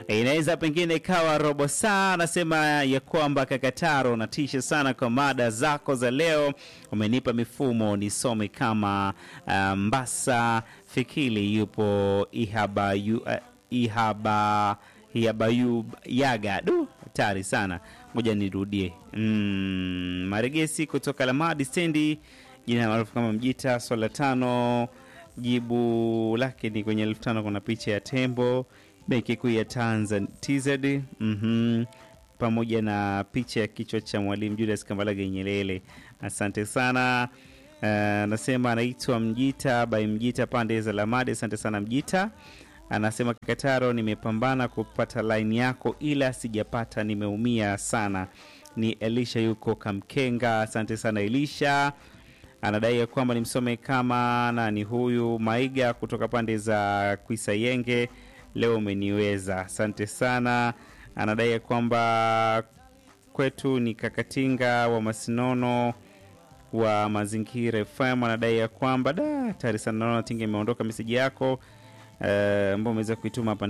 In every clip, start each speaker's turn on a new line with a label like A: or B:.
A: inaweza pengine ikawa robo saa. Anasema ya kwamba Kakataro unatisha sana kwa mada zako za leo, umenipa mifumo nisome kama uh, Mbasa Fikili yupo Ihabayu, uh, Ihaba Ihabayu Yaga du hatari sana, ngoja nirudie. Mm, Maregesi kutoka Lamadi stendi, jina maarufu kama Mjita. Swala tano jibu lake ni kwenye elfu tano kuna picha ya tembo benki kuu ya Tanzania TZ, mhm, pamoja na picha ya kichwa cha Mwalimu Julius Kambarage Nyerere. Asante sana. Anasema anaitwa Mjita by Mjita pande za Lamadi. Asante sana Mjita. Anasema Kakataro, nimepambana kupata line yako ila sijapata, nimeumia sana. Ni Elisha yuko Kamkenga. Asante sana Elisha. Anadai ya kwamba nimsome kama nani huyu Maiga kutoka pande za Kwisayenge. Leo umeniweza, asante sana. Anadai ya kwamba kwetu ni Kakatinga wa Masinono wa Mazingira FM. Anadai ya kwamba da tayari sana, naona Tinga imeondoka meseji yako ambao umeweza kuituma hapa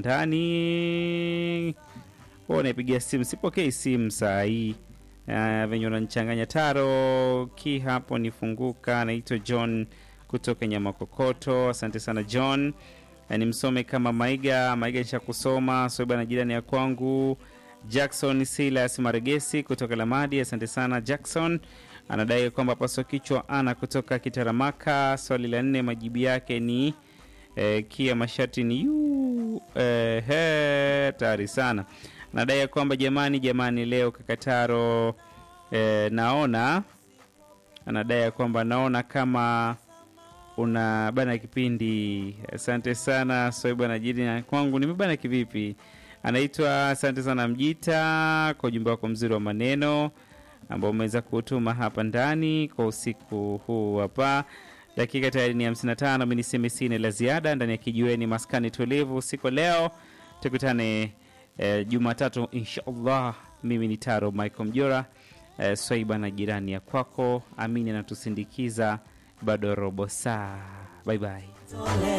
A: ndani. Unaipigia simu, sipokei simu saa hii uh, venye unanichanganya taro ki hapo nifunguka. Naitwa John kutoka Nyamakokoto. Asante sana John. Uh, nimsome kama Maiga Maiga, nisha kusoma soiba na jirani ya kwangu Jackson Silas Maregesi kutoka Lamadi. Asante sana Jackson. Anadai kwamba paswa kichwa ana kutoka Kitaramaka. Swali la nne majibu yake ni eh, kia masharti ni yu eh, he, tayari sana nadai kwamba jamani, jamani, leo Kakataro eh, naona anadai kwamba naona kama una bana kipindi. Asante sana Soiba na jini kwangu nimebana kivipi? Anaitwa asante sana Mjita kwa ujumbe wako mzuri wa maneno ambao umeweza kutuma hapa ndani kwa usiku huu hapa. Dakika tayari ni 55. Mimi niseme sina la ziada ndani ya kijiweni maskani tulivu usiku leo, tukutane Eh, Jumatatu inshallah. Mimi ni Taro Michael Mjora, eh, Swaiba na jirani ya kwako. Amini anatusindikiza bado robo saa. Bye bye.